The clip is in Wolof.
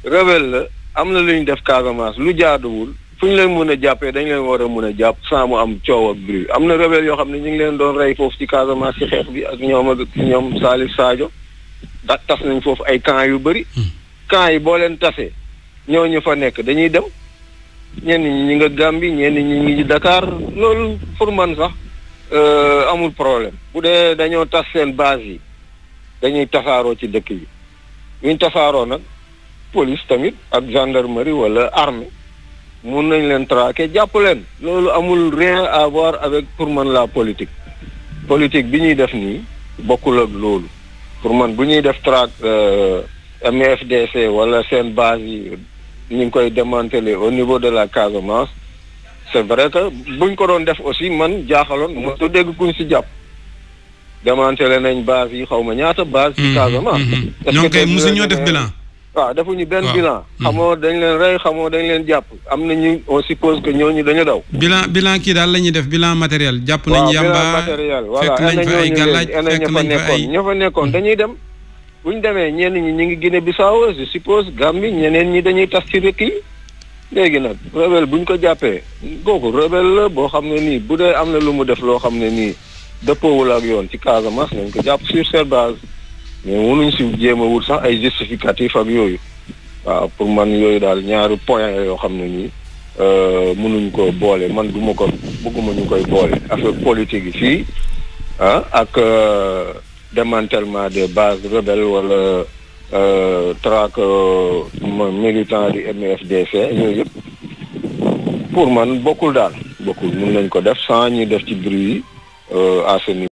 rebelle la am na lu ñu def Casamance lu jaaduwul fu ñu leen mën a jàppee dañ leen war a mën a jàpp sans mu am coow ak bruit am na rebelle yoo xam ne ñu ngi leen doon rey foofu ci Casamance ci xeex bi ak ñoom ak ñoom Salif Sadio da tas nañ foofu ay camps yu bëri camps yi boo leen tasee ñooñu fa nekk dañuy dem ñenn ñi ñi nga Gambie ñenn ñi ñi ngi Dakar loolu pour man sax euh, amul problème bu dee dañoo tas seen base yi dañuy tasaaroo ci dëkk yi buñ tasaaroo nag police tamit ak gendarmerie wala armée mun nañ leen traquer jàpp leen loolu amul rien à voir avec pour man la politique politique bi ñuy def nii bokkul ak loolu pour man bu ñuy def traque euh, MFDC wala seen base yi ñu ngi koy démanteler au niveau de la Casamance c'est vrai que buñ ko doon def aussi man jaaxaloon mo du dégg kuñ si jàpp démanteler nañ base yi xaw ma ñaata base ci Casamance est-ce ñoom que kay dégg mosu nga ñoo ne- def bilan. waaw defuñu benn Waaw. bilan xamoo dañ leen rey xamoo dañ leen jàpp am na ñu on suppose que ñooñu dañu daw bilan bilan kii daal la ñuy def bilan matériel jàpp nañ waaw bilan yamba matériel voilà fekk nañ fa ay gàllaaj fekk nañ fa ay ña fa nekkoon dañuy dem bu ñu demee ñenn ñi ñu ngi Guinée Bissau je suppose Gambie ñeneen ñi dañuy tas ci dëkk yi léegi nag rebelle bu ñu ko jàppee kooku rebelle la boo xam ne nii bu dee am na lu mu def loo xam ne nii dëppoowul ak yoon ci Casamance nañ ko jàpp sur cette base mais mënuñ si jéem a wut sax ay justificatif ak yooyu waaw pour man yooyu daal ñaari point la yoo xam ne nii euh, mënuñ ko boole man du ma ko bëgguma ñu koy boole affaire politique yi fii ah ak euh, démantèlement des bases rebelles wala euh, traque euh, mo- militant du MFDC yooyu yëpp pour man bokkul daal bokkul mun nañ ko def sans ñu def ci bruit yi euh, à ce niveau